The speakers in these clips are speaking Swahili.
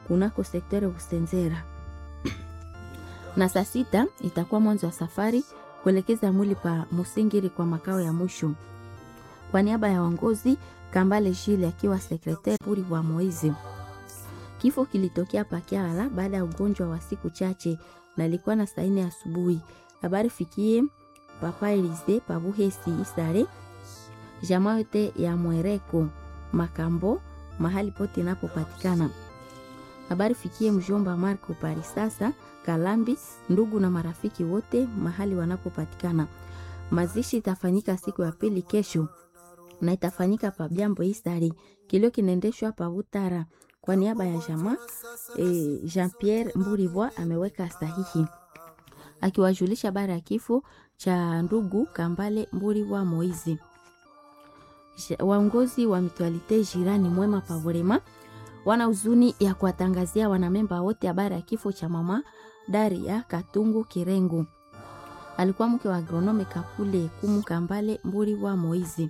kunako sekteri Usenzera, na saa sita itakuwa mwanzo wa safari kuelekeza mwili pa Musingiri kwa makao ya mwisho. Kwa niaba ya uongozi Kambale Jile akiwa sekretari puri wa Moizi. Kifo kilitokea Pakiala baada ya ugonjwa wa siku chache na ilikuwa na saa nne asubuhi. Habari fikie Papa Elize Pabuhesi Isare jamaa yote ya Mwereko Makambo mahali pote inapopatikana. Habari fikie mjomba Marco Parisasa Kalambi, ndugu na marafiki wote mahali wanapopatikana. Mazishi itafanyika siku ya pili kesho na itafanyika pa Byambo Isari. Kilio kinaendeshwa pa Utara kwa niaba ya jamaa e, Jean Pierre Mburibwa ameweka sahihi akiwajulisha habari ya kifo cha ndugu Kambale Mburibwa Moizi. Waongozi wa mitualite jirani mwema Pavorema wana huzuni ya kuwatangazia wanamemba wote habari ya kifo cha mama Daria Katungu Kirengo, alikuwa mke wa agronome Kakule Kumu Kambale Mburibwa Moizi.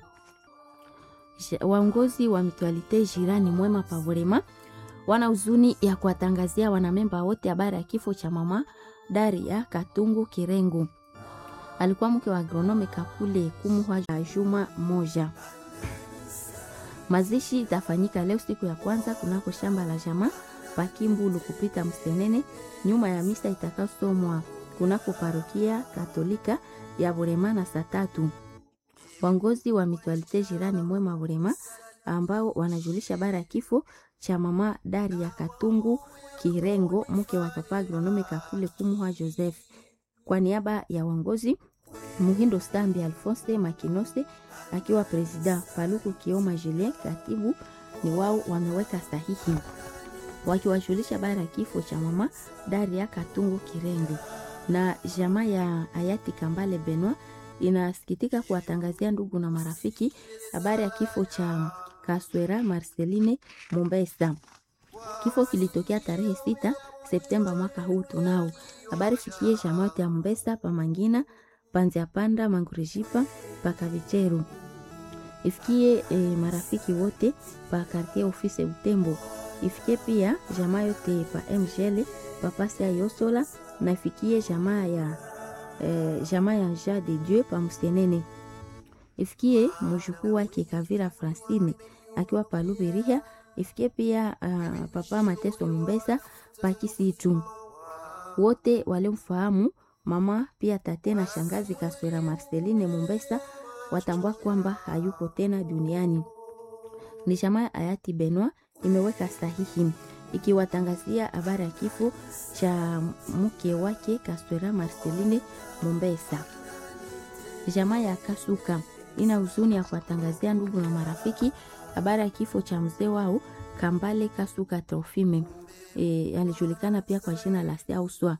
Waongozi wa mitualite jirani mwema Pavorema wana huzuni ya kuwatangazia wanamemba wote habari ya kifo cha mama Daria Katungu Kirengo, alikuwa mke wa agronome Kakule Kumu juma moja. Mazishi itafanyika leo siku ya kwanza kunako shamba la jamaa Pakimbulu kupita Msenene, nyuma ya misa itakayosomwa kunako parokia Katolika ya Burema na saa tatu. Waongozi wa mitualite jirani mwema Burema ambao wanajulisha habari ya kifo cha mama Daria Katungu Kirengo, mke wa papa agronome Kakule Kumuhwa Joseph, kwa niaba ya waongozi Muhindo Stambi Alphonse Makinose akiwa presida, Paluku Kioma Julien katibu, ni wao wameweka sahihi wakiwajulisha habari ya kifo cha mama Daria Katungu Kirengo. Na jamaa ya hayati Kambale Benwa inasikitika kuwatangazia ndugu na marafiki habari ya kifo cha Kaswera Marceline Mombesa. Kifo kilitokea tarehe sita Septemba mwaka huu. Tunao habari fikie jamaa yote ya Mombesa pamangina panzia panda mangurejipa pakavicheru ifikie e, marafiki wote pa kartie ofise Utembo ifikie pia jamaa yote pa mgl papasi ya Yosola na ifikie jamaa ya e, jamaa ya Ja de Dieu pa Msenene ifikie mjukuu wake Kavira Francine akiwa pa Luberiha ifikie pia uh, papa Mateso Mombesa pa Kisitu wote waliomfahamu mama pia tate na shangazi Kaswera Marceline Mombesa watambua kwamba hayupo tena duniani. Ni jamaa hayati Benwa imeweka sahihi ikiwatangazia habari ya kifo cha mke wake Kaswera Marceline Mombesa. Jamaa ya Kasuka ina huzuni ya kuwatangazia ndugu na marafiki habari ya kifo cha mzee wao Kambale Kasuka Trofime. E, alijulikana pia kwa jina la Sauswa.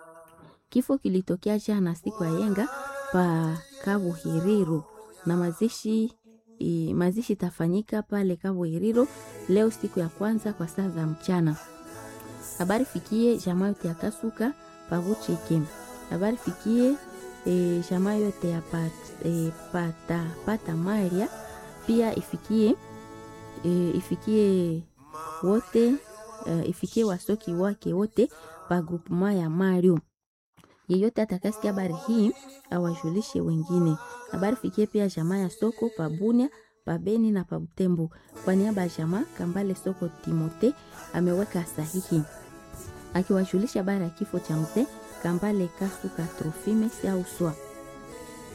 Kifo kilitokea jana siku ya yenga pa Kabuhiriro na mazishi i, mazishi itafanyika pale Kabuhiriro leo siku ya kwanza kwa saa za mchana. Habari fikie jamaa yote ya Kasuka Pavuchike. Habari fikie e, jamaa yote ya pat, e, pata, pata Maria pia ifikie e, ifikie wote e, ifikie wasoki wake wote pa grupema ya Mario yeyote atakasikia habari hii awajulishe wengine. Habari fikie pia jamaa ya soko pabunia pabeni na pabutembo. Kwa niaba ya jamaa Kambale soko Timote ameweka sahihi akiwajulisha habari ya kifo cha mzee Kambale Kasuka Trofime Sauswa.